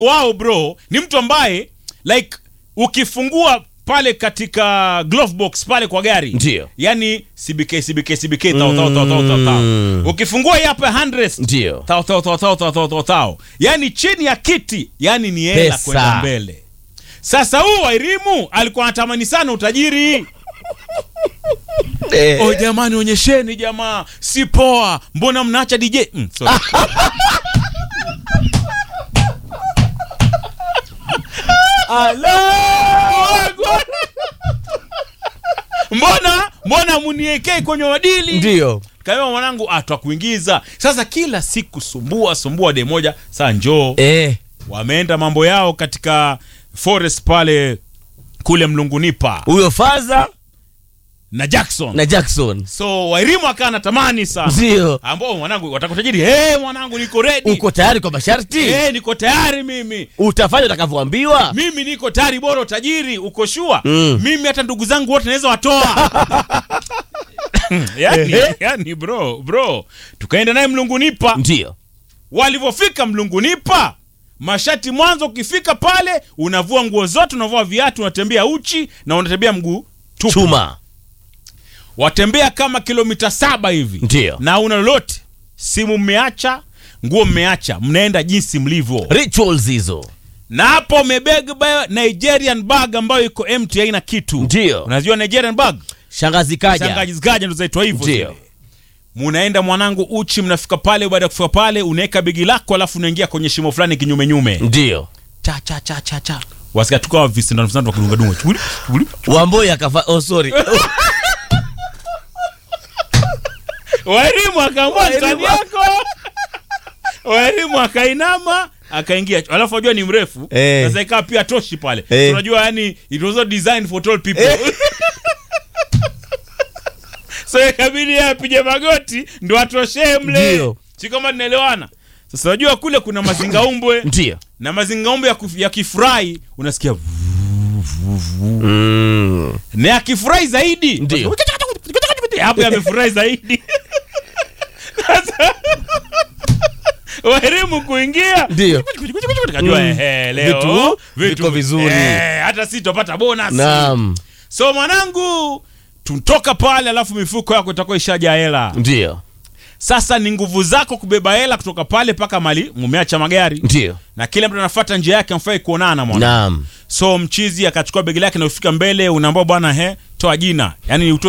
wao bro ni mtu ambaye like ukifungua pale katika glove box pale kwa gari Ndio. yani cbk cbk cbk tao tao tao tao tao tao ukifungua hii hapa 100 Ndio. tao tao tao tao tao tao tao tao yani chini ya kiti yani ni hela Pesa. kwenda mbele sasa huu wairimu alikuwa anatamani sana utajiri Eh. oh jamani onyesheni jamaa si poa mbona mnaacha dj mm, sorry. Allahu Akbar. mbona mbona muniekei kwenye wadili Ndio. kaema mwanangu atwakuingiza sasa kila siku sumbua sumbua de moja saa njoo Eh. wameenda mambo yao katika forest pale kule mlungunipa Huyo Faza na jackson na Jackson. so wairimu akaa natamani sana Ndio. ambao mwanangu watakutajiri hey, mwanangu niko redi Uko tayari kwa masharti? hey, niko tayari mimi Utafanya utakavyoambiwa? mimi niko tayari bora utajiri uko shua Mm. mimi hata ndugu zangu wote naweza watoa yani, Ehe. yani bro bro tukaenda naye mlungunipa Ndio. walivyofika mlungunipa mashati mwanzo ukifika pale unavua nguo zote unavua viatu unatembea uchi na unatembea mguu tupu Chuma. watembea kama kilomita saba hivi Ndio. na una lolote simu mmeacha nguo mmeacha mnaenda jinsi mlivyo Rituals hizo. na hapo umebeba nigerian bag ambayo iko empty haina kitu Ndio. unajua nigerian bag Shangazi kaja. shangajigaja ndo zaitwa hivyo Ndio. zile. munaenda mwanangu uchi mnafika pale baada ya kufika pale unaweka begi lako alafu unaingia kwenye shimo fulani kinyumenyume Ndio. cha cha cha cha cha wasikia tukawa visindano visindano wakidungadunga chubuli chubuli Wamboi akafa oh sorry. waelimu akaamua Wairimu. skani yako waelimu akainama akaingia alafu ajua ni mrefu Eh. sasa ikawa pia toshi pale Eh. So unajua yani it was not designed for tall people so ikabidi yeye apige magoti ndo atoshee mle Ndio. si kama tunaelewana sasa unajua kule kuna mazingaumbwe Ndio. na mazingaumbwe ya, kuf- ya kifurahi unasikia Mm. na yakifurahi zaidi Ndio. hapo yamefurahi zaidi sasa waelimu kuingia Ndio. kajua Mm. ehe, leo Vitu viko vizuri. eh, hata si tupata bonus Naam. so mwanangu tutoka pale alafu mifuko yako itakuwa ishaja hela Ndio. sasa ni nguvu zako kubeba hela kutoka pale mpaka mali mumeacha magari Ndio. na kila mtu anafuata njia yake amfai kuonana mwana Naam. so mchizi akachukua begi lake na kufika mbele unaambia bwana he toa jina yani utoe